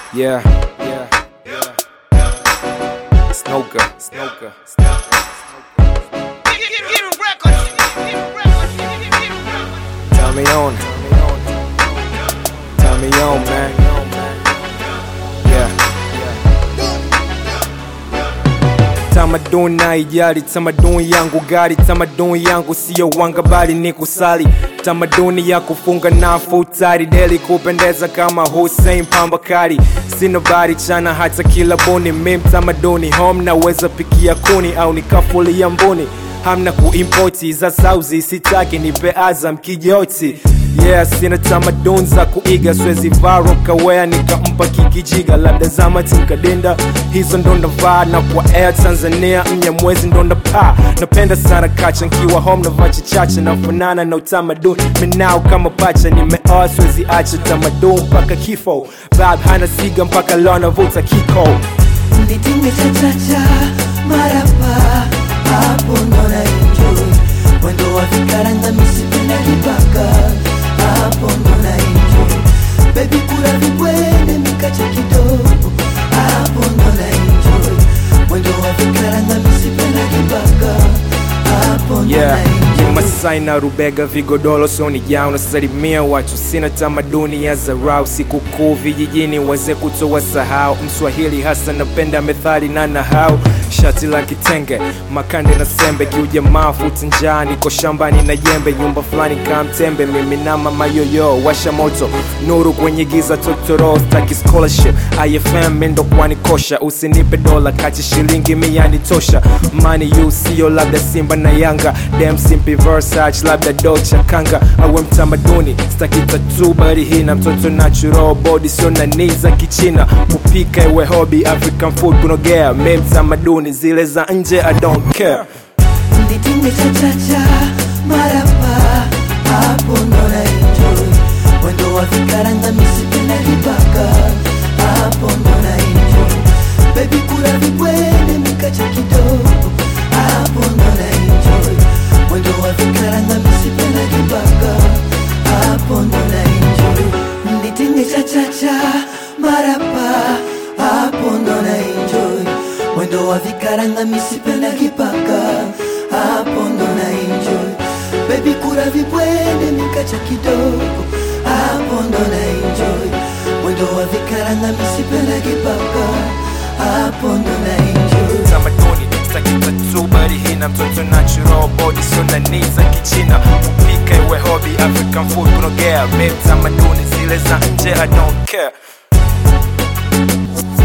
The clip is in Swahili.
Yeah, yeah, yeah. Snoker, Snoker, Tell me on, tell me on, man. Yeah. Tamaduni naijali, tamaduni yangu gari, tamaduni yangu siyo wanga bali ni kusali, tamaduni ya kufunga na futari deli kupendeza kama Hussein Pambakari, sina bari chana hata kila buni, mim tamaduni home naweza pikia kuni au nikafulia mbuni hamna kuimpoti za sauzi sitaki nipe azam kijoti yeah sina tamaduni za kuiga swezi varo kawea nikampa kikijiga labda zama tinkadinda hizo ndo navaa na kwa air tanzania mnyamwezi ndo napaa napenda sana kacha nkiwa home na vacha chacha nafanana na utamaduni minao kama pacha nimeoa swezi acha tamaduni mpaka kifo bab hana siga mpaka leo navuta kiko nitinge chachacha marapa hapo ndo na enjoy mwendo wa vikaranga misipenda kipaka hapo ndo na enjoy bebi kula vibwene mikacha kidogo hapo ndo na enjoy mwendo wa vikaranga misipenda kipaka hapo ndo yeah na enjoy Masai na Rubega vigodoro soni jao nasalimia watu sina tamaduni ya zarau sikukuu vijijini wazee kutoa sahau mswahili hasa napenda methali na nahau shati la kitenge makande na sembe kiujamaa futi njaa niko shambani na jembe nyumba fulani kaa mtembe mimi na mama yoyo washa moto nuru kwenye giza totoro staki scholarship ifm mendo kwani kosha usinipe dola kati shilingi miani tosha mani yu sio labda simba na yanga dem simpi Versace labda Dolce kanga awe mtamaduni staki tatu bali hii na mtoto natural body sio nani za kichina kupika iwe hobby African food kunogea me mtamaduni zile za nje I don't care nitinge chachacha marapa hapo ndo na enjoy mwendo wa vikaranga misipenda kipaka hapo ndo na enjoy bebi kula vibwene mikacha kidogo hapo ndo na enjoy mwendo wa vikaranga misipenda kipaka hapo ndo na enjoy nitinge chachacha marapa hapo ndo na enjoy mwendo wa vikaranga misipenda kipaka hapo ndo na enjoy bebi kura vibwene mikacha kidogo hapo ndo na enjoy mwendo wa vikaranga misipenda kipaka hapo ndo na enjoy tamaduni staki tatu bali hii na mtoto natural body sio nani za kichina kupika iwe hobby African food kunogea me tamaduni zile za nje I don't care